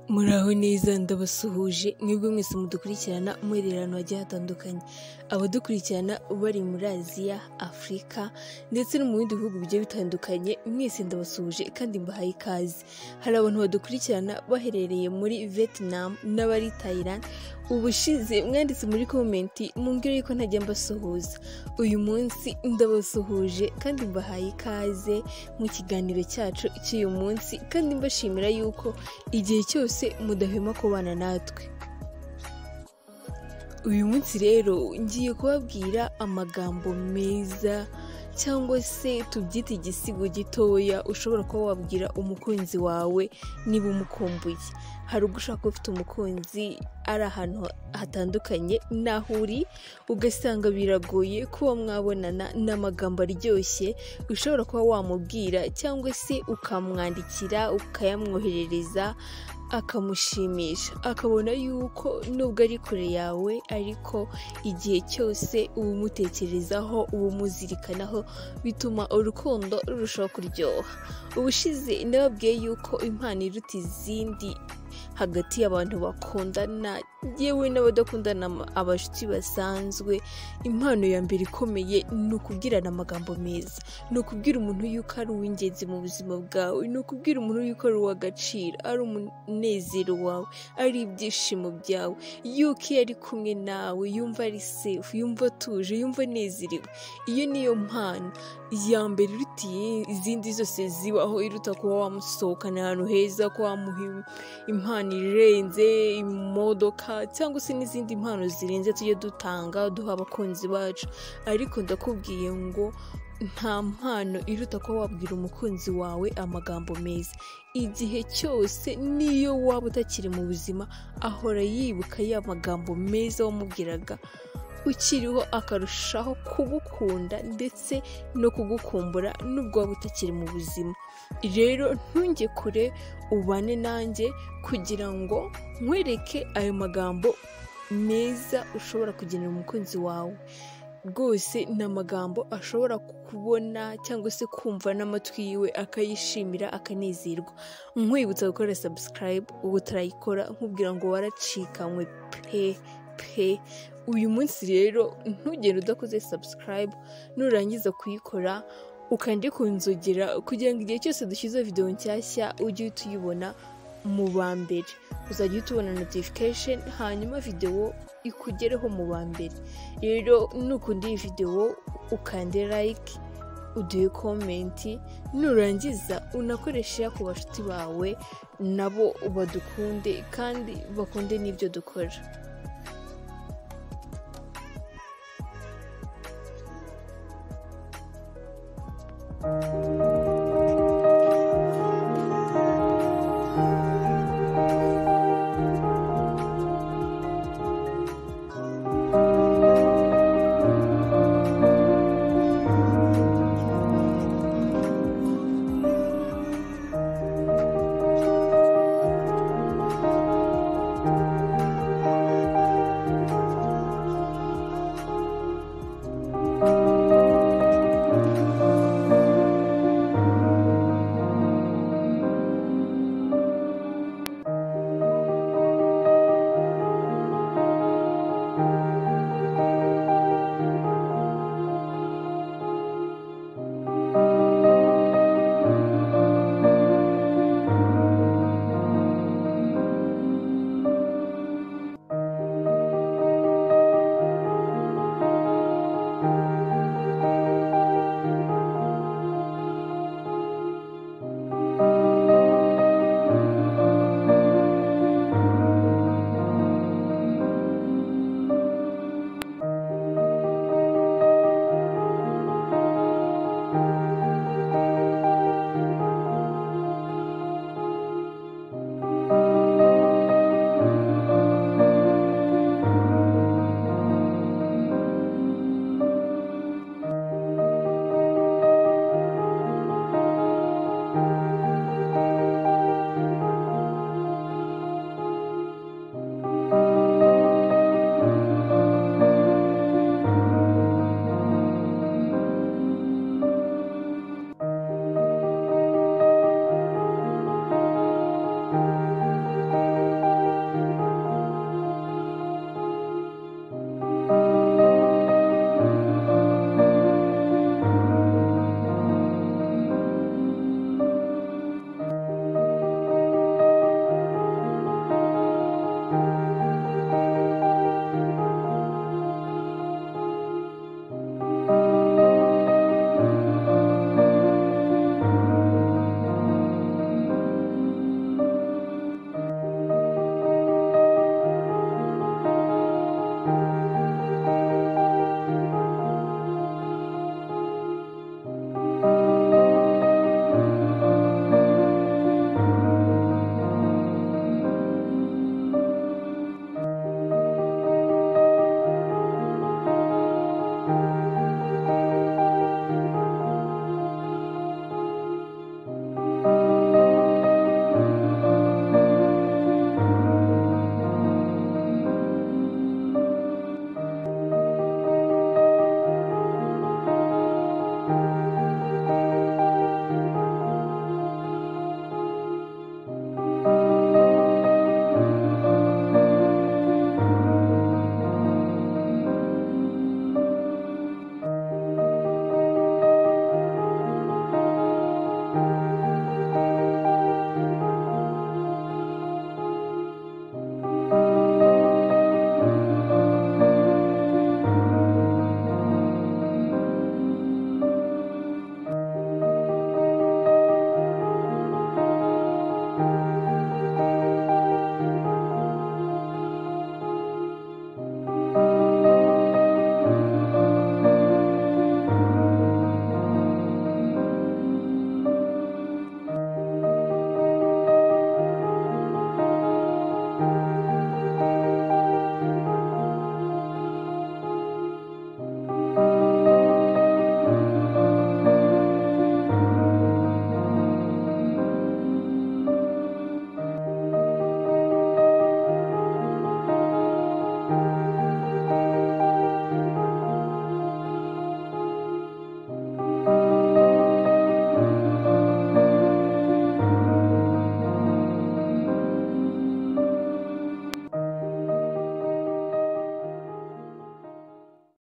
Muraho neza ndabasuhuje mwebwe mwese mudukurikirana umwihererano wagiye hatandukanye abadukurikirana bari muri aziya afurika ndetse no mu bindi bihugu bigiye bitandukanye mwese ndabasuhuje kandi mbahaye ikaze hari abantu badukurikirana baherereye muri vietnam n'abari thailand ubushize mwanditse muri komenti mumbwire yuko ntajya mbasuhuza uyu munsi ndabasuhuje kandi mbahaye ikaze mu kiganiro cyacu cy'uyu munsi kandi mbashimira yuko igihe cyose mudahwema kubana natwe uyu munsi rero ngiye kubabwira amagambo meza cyangwa se tubyite igisigo gitoya ushobora kuba wabwira umukunzi wawe niba umukumbuye hari ubwo ushaka ufite umukunzi ari ahantu hatandukanye n'aho uri ugasanga biragoye kuba mwabonana n'amagambo aryoshye ushobora kuba wamubwira cyangwa se ukamwandikira ukayamwoherereza akamushimisha akabona yuko nubwo ari kure yawe ariko igihe cyose uba umutekerezaho uba umuzirikanaho bituma urukundo rurushaho kuryoha ubushize ndababwiye yuko impano iruta izindi hagati y'abantu bakundana yewe n'abadakundana abashuti basanzwe impano ya mbere ikomeye ni ukubwirana amagambo meza ni ukubwira umuntu yuko ari uw'ingenzi mu buzima bwawe ni ukubwira umuntu yuko ari uw'agaciro ari umunezero wawe ari ibyishimo byawe yuko iyo ari kumwe nawe yumva ari sefu yumva atuje yumva anezerewe iyo niyo mpano iya mbere iruta izindi zose zibaho iruta kuba wamusohokana ahantu heza kuba wamuha impano irenze imodoka cyangwa se n'izindi mpano zirenze tujye dutanga duha abakunzi bacu ariko ndakubwiye ngo nta mpano iruta kuba wabwira umukunzi wawe amagambo meza igihe cyose niyo waba utakiri mu buzima ahora yibuka ya magambo meza wamubwiraga ukiriho akarushaho kugukunda ndetse no kugukumbura nubwo waba utakiri mu buzima rero ntunge kure ubane nanjye kugira ngo nkwereke ayo magambo meza ushobora kugenera umukunzi wawe rwose ni amagambo ashobora kubona cyangwa se kumva n'amatwi yiwe akayishimira akanezerwa nkwibutsa gukora sabusikarayibu ubu utarayikora nkubwira ngo waracikanywe pe pe uyu munsi rero ntugende udakoze sabusikarayibu nurangiza kuyikora ukande ku nzogera kugira ngo igihe cyose dushyize videwo nshyashya ujye uhita uyibona mu ba mbere uzajya uhita ubona notification hanyuma videwo ikugereho mu ba mbere rero nukunda iyi videwo ukande like uduhe komenti nurangiza unakoreshe ku bashuti bawe nabo badukunde kandi bakunde n'ibyo dukora